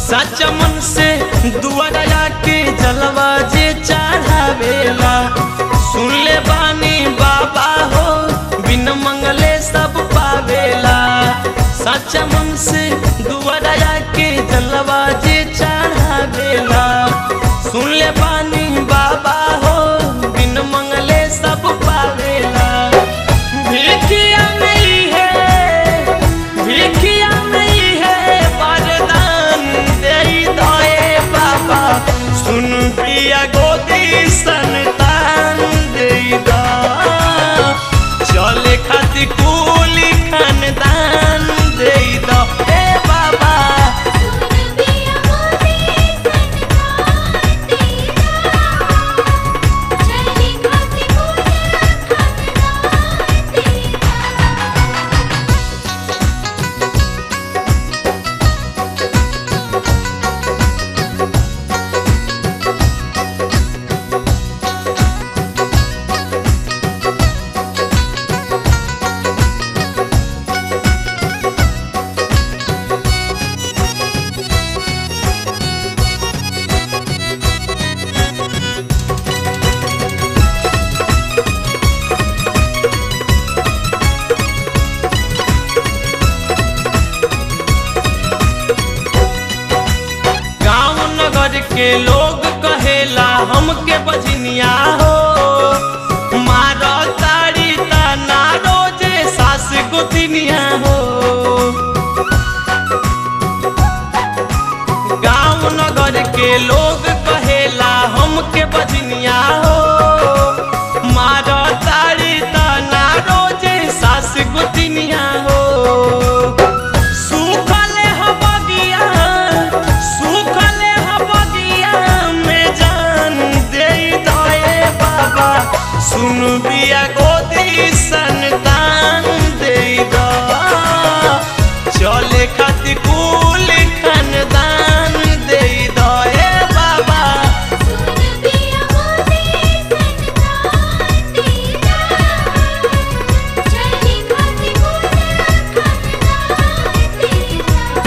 सच मन से दुआरा के जलवा जे चढ़ावेला सुन ले बानी बाबा हो बिन मंगले सब पावेला सच मन से दुआरा के जलवा जे चढ़ावेला सुन ले बानी बाबा हो बिन मंगले सब पावेला भिखिया नहीं है भिखिया नहीं है वरदान दे दे बाबा सुन पिया गोदी संतान दे दा चले खातिर कुली खानदान दे दा ए बाबा सुन पिया मोदी संतान तेरा चली खाती पूजा खानदान तेरा गांव नगर के लोग कहेला हमके बजनिया हो मारो तारी तना रोजे सास गोतिनिया हो गांव नगर के लोग कहेला हमके बजनिया हो मारो तारी तना रोजे सास गोतिनिया हो सुखले ह बगिया सुखले ह बगिया में जान दे दए बाबा सुन बिया गोदी संतान दे दा चले खातिर कुल खानदान दे दए बाबा सुन पिया मोदी संतान तेरा चली खाती पूजा खानदान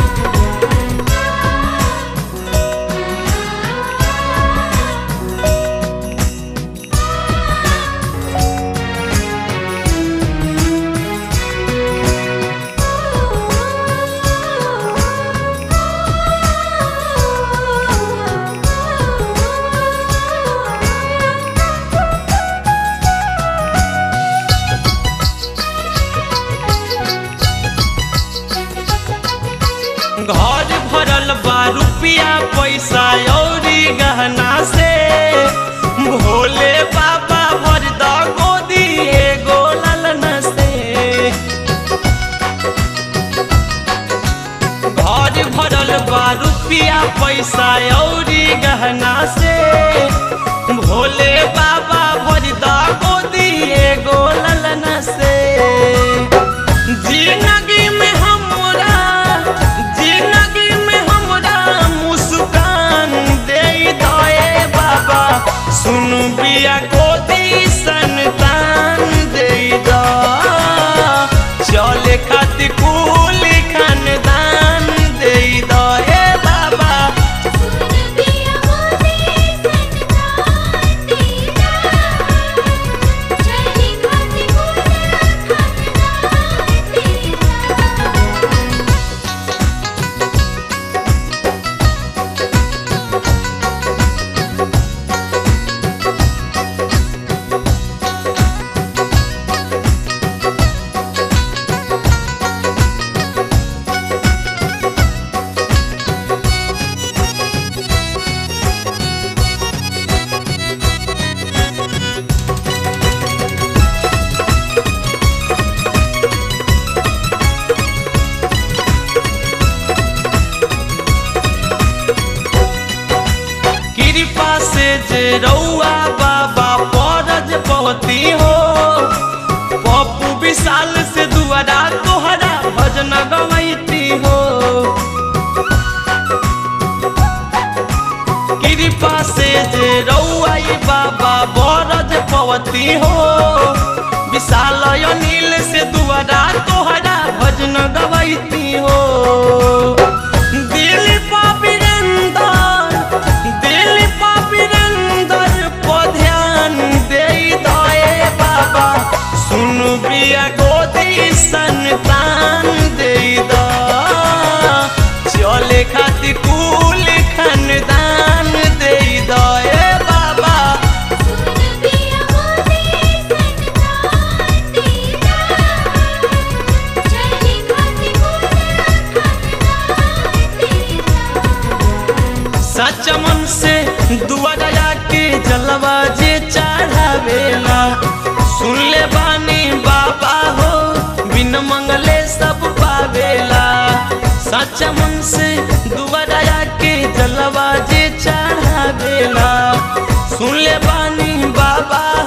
घर भरल बा रुपिया पैसा औरी गहना से भोले बाबा भर द गोदी एगो ललना से घर भरल बा रुपिया पैसा औरी गहना से भोले बाबा भर द गोदी एगो ललना से जिंदगी में हमरा जिंदगी में हमरा मुस्कान दे दए बाबा सुन बिया गोदी संतान दे दा चले खातिर कुल खानदान दे दए बाबा सुन पिया मोदी संतान तेरा चली खाती पूजा खानदान तेरा कृपा से जे रउआ बाबा परज पवती हो पप्पू विशाल से दुआरा तोहरा भजन गवैती हो कृपा से जे रउआ बाबा बरज पवती हो विशाल अनिल से दुआरा तोहरा भजन गवैती हो दिल पा खातिर कुल खानदान दे दो ए बाबा सुन पिया मोदी संतान तेरा चली खाती पूरा खानदान तेरा सच मन से दुआ दया के जलवा जे चढ़ावेला सुन ले बानी बाबा हो बिन मंगले सब पावेला सच मन से दुआ दया के जलवा जे चढ़ावेला सुन ले बानी बाबा